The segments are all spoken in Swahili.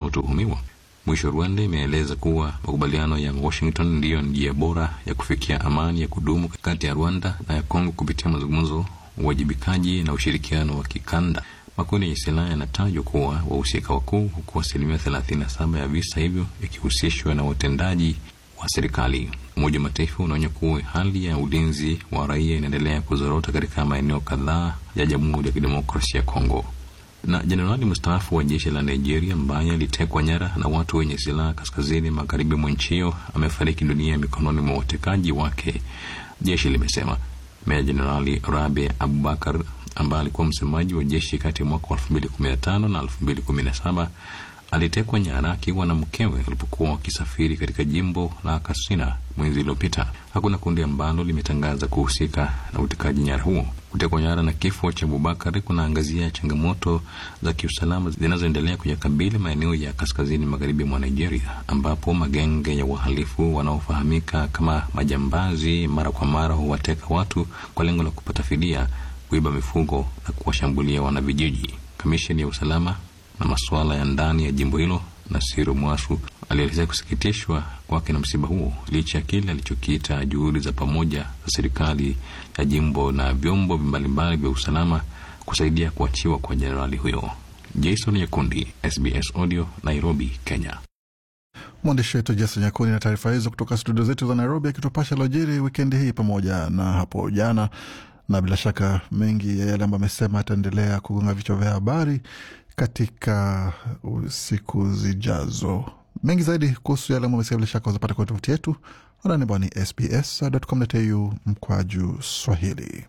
wanaotuhumiwa. Mwisho, Rwanda imeeleza kuwa makubaliano ya Washington ndiyo njia bora ya kufikia amani ya kudumu kati ya Rwanda na ya Kongo kupitia mazungumzo, uwajibikaji na ushirikiano wa kikanda. Makundi yenye silaha yanatajwa kuwa wahusika wakuu, huku asilimia thelathini na saba ya visa hivyo ikihusishwa na watendaji wa serikali. Umoja wa Mataifa unaonya kuwa hali ya ulinzi wa raia inaendelea kuzorota katika maeneo kadhaa ya Jamhuri ya Kidemokrasia ya Kongo. Na jenerali mstaafu wa jeshi la Nigeria ambaye alitekwa nyara na watu wenye silaha kaskazini magharibi mwa nchi hiyo amefariki dunia mikononi mwa watekaji wake, jeshi limesema. Meja Jenerali Rabe Abubakar ambaye alikuwa msemaji wa jeshi kati ya mwaka wa elfu mbili kumi na tano na elfu mbili kumi na saba alitekwa nyara akiwa na mkewe walipokuwa wakisafiri katika jimbo la Katsina mwezi uliopita. Hakuna kundi ambalo limetangaza kuhusika na utekaji nyara huo. Kutekwa nyara na kifo cha Abubakar kunaangazia changamoto za kiusalama zinazoendelea kuyakabili maeneo ya kaskazini magharibi mwa Nigeria, ambapo magenge ya wahalifu wanaofahamika kama majambazi mara kwa mara huwateka watu kwa lengo la kupata fidia, kuiba mifugo na kuwashambulia wanavijiji. Kamisheni ya usalama na masuala ya ndani ya jimbo hilo Nasiru Mwasu alielezea kusikitishwa kwake na msiba huo licha ya kile alichokiita juhudi za pamoja za serikali ya jimbo na vyombo mbalimbali vya usalama kusaidia kuachiwa kwa jenerali huyo. Jason Nyakundi, SBS Audio, Nairobi, Kenya. Mwandishi wetu Jason Nyakundi na taarifa hizo kutoka studio zetu za Nairobi, akitupasha lojiri wikendi hii pamoja na hapo jana na bila shaka mengi ya yale ambayo amesema ataendelea kugonga vichwa vya habari katika siku zijazo. Mengi zaidi kuhusu yale ambayo amesema bila shaka uzapata kwenye tovuti yetu anani ambao ni sbs.com.au mkwaju Swahili.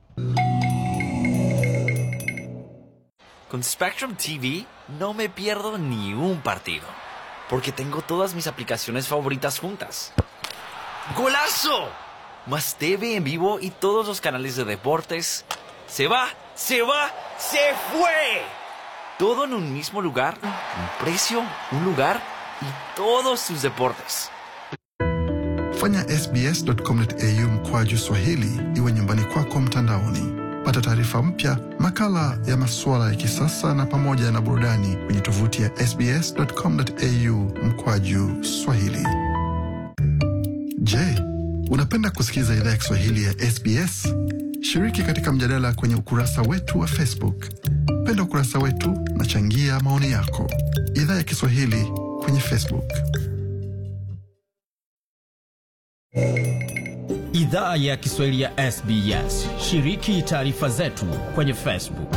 Con Spectrum TV no me pierdo ni un partido, porque tengo todas mis aplicaciones favoritas juntas. ¡Golazo! Más TV en vivo y todos los canales de deportes. ¡Se va! ¡Se va! ¡Se fue! Todo en un mismo lugar, un precio, un lugar y todos sus deportes. Fanya sbs.com.au mkwaju Swahili iwe nyumbani kwako mtandaoni. Pata taarifa mpya, makala ya masuala ya kisasa na pamoja na burudani kwenye tovuti ya sbs.com.au mkwaju Swahili. Je, unapenda kusikiliza idhaa ya Kiswahili ya SBS? Shiriki katika mjadala kwenye ukurasa wetu wa Facebook. Penda ukurasa wetu na changia maoni yako. Idhaa ya Kiswahili kwenye Facebook. Idhaa ya Kiswahili ya SBS. Shiriki taarifa zetu kwenye Facebook.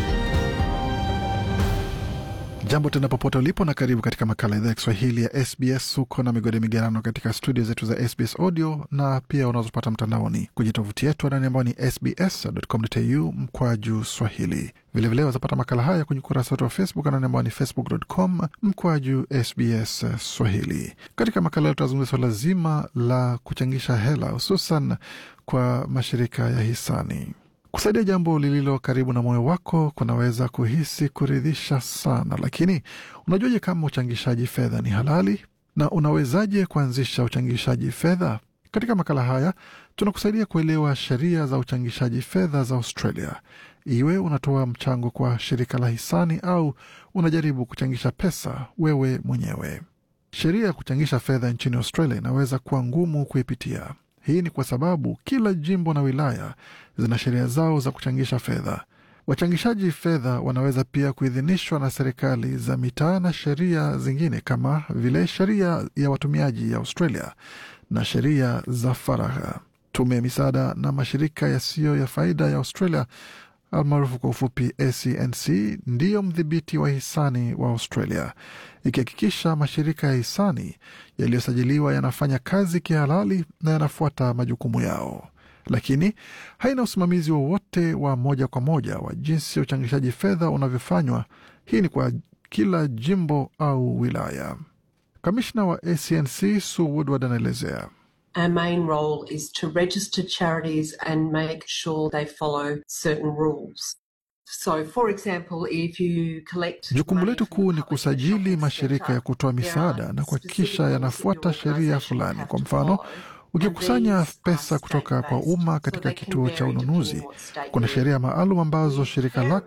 Jambo tena popote ulipo na karibu katika makala idhaa ya Kiswahili ya SBS. Huko na migode migerano katika studio zetu za SBS audio na pia unazopata mtandaoni kwenye tovuti yetu anani ambao ni sbs.com.au mkwaju swahili. Vilevile wazapata makala haya kwenye ukurasa wetu wa Facebook anani ambao ni facebook.com mkwaju SBS Swahili. Katika makala leo tutazungumzia swala zima la kuchangisha hela hususan kwa mashirika ya hisani. Kusaidia jambo lililo karibu na moyo wako kunaweza kuhisi kuridhisha sana, lakini unajuaje kama uchangishaji fedha ni halali na unawezaje kuanzisha uchangishaji fedha? Katika makala haya tunakusaidia kuelewa sheria za uchangishaji fedha za Australia, iwe unatoa mchango kwa shirika la hisani au unajaribu kuchangisha pesa wewe mwenyewe. Sheria ya kuchangisha fedha nchini Australia inaweza kuwa ngumu kuipitia. Hii ni kwa sababu kila jimbo na wilaya zina sheria zao za kuchangisha fedha. Wachangishaji fedha wanaweza pia kuidhinishwa na serikali za mitaa na sheria zingine kama vile sheria ya watumiaji ya Australia na sheria za faragha. Tume ya misaada na mashirika yasiyo ya faida ya Australia almaarufu kwa ufupi ACNC ndiyo mdhibiti wa hisani wa Australia, ikihakikisha mashirika ya hisani yaliyosajiliwa yanafanya kazi kihalali na yanafuata majukumu yao, lakini haina usimamizi wowote wa, wa moja kwa moja wa jinsi ya uchangishaji fedha unavyofanywa. Hii ni kwa kila jimbo au wilaya. Kamishna wa ACNC Sue Woodward anaelezea. Our main role is to register charities and make sure they follow certain rules. So, for example, if you collect Jukumu letu kuu ni kusajili mashirika ya kutoa misaada na kuhakikisha yanafuata sheria fulani. Kwa mfano, ukikusanya pesa kutoka kwa umma katika kituo cha ununuzi, kuna sheria maalum ambazo shirika lako